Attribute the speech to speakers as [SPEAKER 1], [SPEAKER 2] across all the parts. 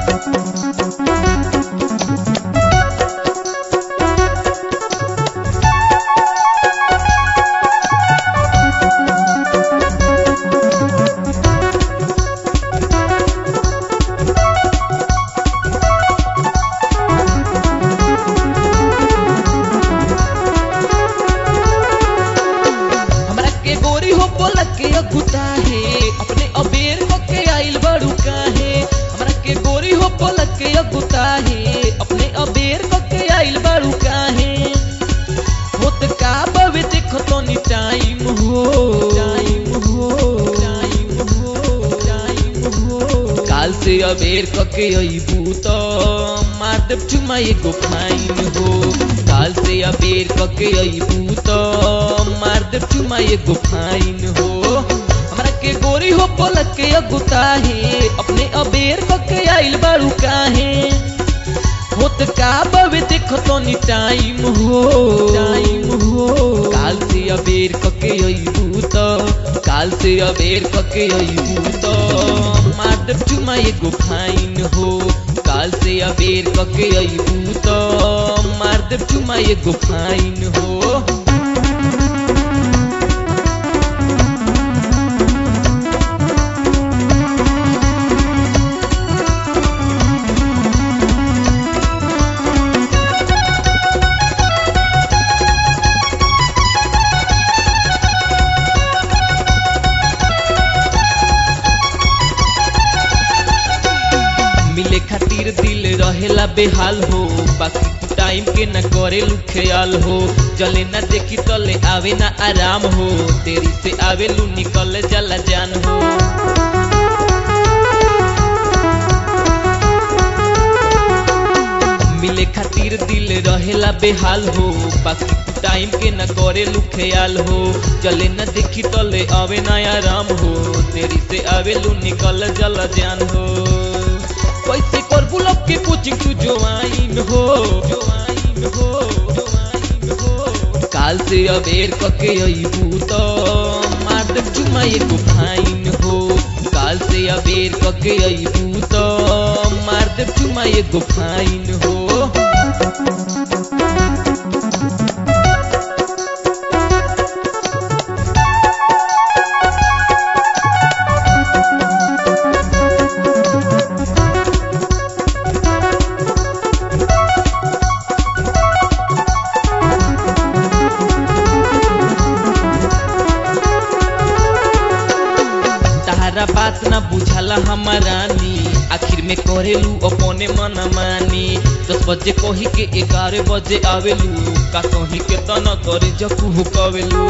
[SPEAKER 1] हमरा के गोरी हो बोलक के अगुता है अपने अबेर हो के आइल बड़ू काहे हमरा के गोरी हो बोलक के अगुता है अपने अबेर हो के आइल बड़ू काहे होत का बवे देखो तो नी टाइम हो टाइम हो टाइम हो टाइम हो काल से अबेर क के अइबू तो मार देब चुमा एगो फाइन हो काल से अबेर क के अइबू तो मार देब चुमा एगो फाइन हो हमरा के गोरी हो पलक के अगुता है अपने अबेर क के आइल बारू काहे होत का बवे देखो तो नी टाइम हो टाइम हो काल से अबेर क के अइबू तो काल से अबेर क के अइबू तो मार देब चुमा एगो फाइन हो काल से अबेर क के अइबू तो मार देब चुमा एगो फाइन हो मिले खातिर दिल रहेला बेहाल हो बाकी तू टाइम के न करे लू ख्याल हो चले न देखी तले आवे ना आराम हो तेरी से आवे लू निकल जला जान हो मिले खातिर दिल रहेला बेहाल हो बाकी तू टाइम के न करे लू ख्याल हो चले न देखी तले आवे ना आराम हो तेरी से आवे लू निकल जला जान हो कैसे कर गुलाब के कोचिंग तू जोआइन हो जोआइन हो जोआइन हो काल से अबेर कके अइबू तो मार देब चुमा एगो फाइन हो काल से अबेर कके अइबू तो मार देब चुमा एगो फाइन हो तारा बात ना बुझाला हमारानी आखिर में करेलू अपने मन मानी दस बजे कही के ग्यारह बजे आवेलू का कही के तना करे जकू हुकावेलू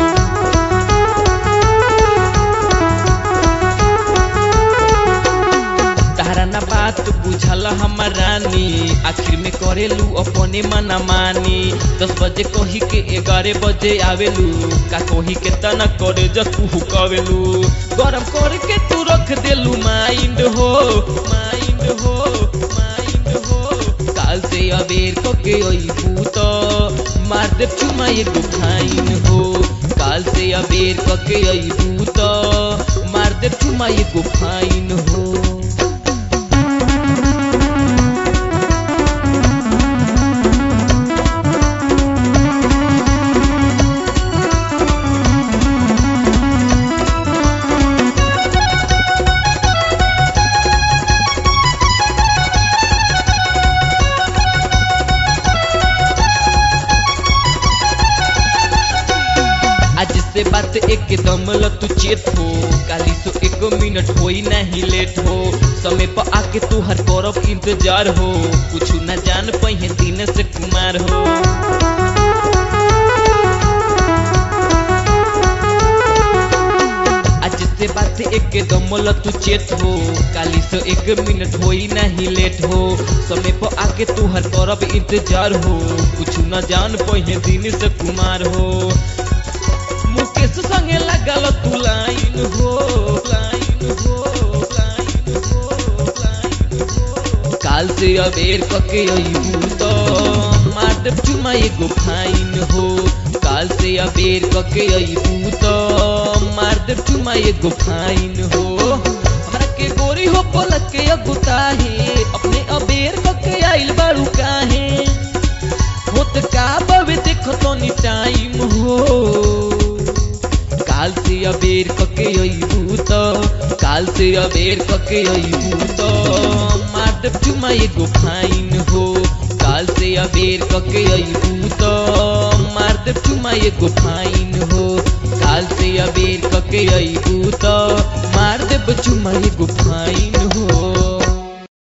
[SPEAKER 1] तारा ना बात बुझाला हमारानी आखिर में करेलू अपने मन मानी दस बजे कही के ग्यारह बजे आवेलू का कही के तना करे जकू हुकावेलू गरम करके तू रख देलू माइंड हो माइंड हो माइंड हो काल से अबेर कके अइबू तो मार देब चुमा एगो फाइन हो काल से अबेर कके अइबू तो मार देब चुमा एगो फाइन हो आज से बात एकदम ल तू चेत हो काली सो एक मिनट होई नहीं लेट हो समय पर आके तू हर करब इंतजार हो कुछ न जान पहिए दिन से कुमार हो आज से बात एकदम ल तू चेत हो काली सो एक मिनट होई नहीं लेट हो समय पर आके तू हर करब इंतजार हो कुछ न जान पहिए दिन से कुमार हो मुकेश संगे लगल तू लाइन हो लाइन हो लाइन हो लाइन हो काल से अबेर कके अइबू तो मार देब चुमा एगो फाइन हो काल से अबेर कके अइबू तो मार देब चुमा एगो फाइन हो हमरा के गोरी हो पलक के अगुता है अपने अबेर कके अइबू त काल से अबेर कके अइबू त मार देब चुमा एगो फाइन हो काल से अबेर कके अइबू त मार देब चुमा एगो फाइन हो काल से अबेर कके अइबू त मार देब चुमा एगो फाइन हो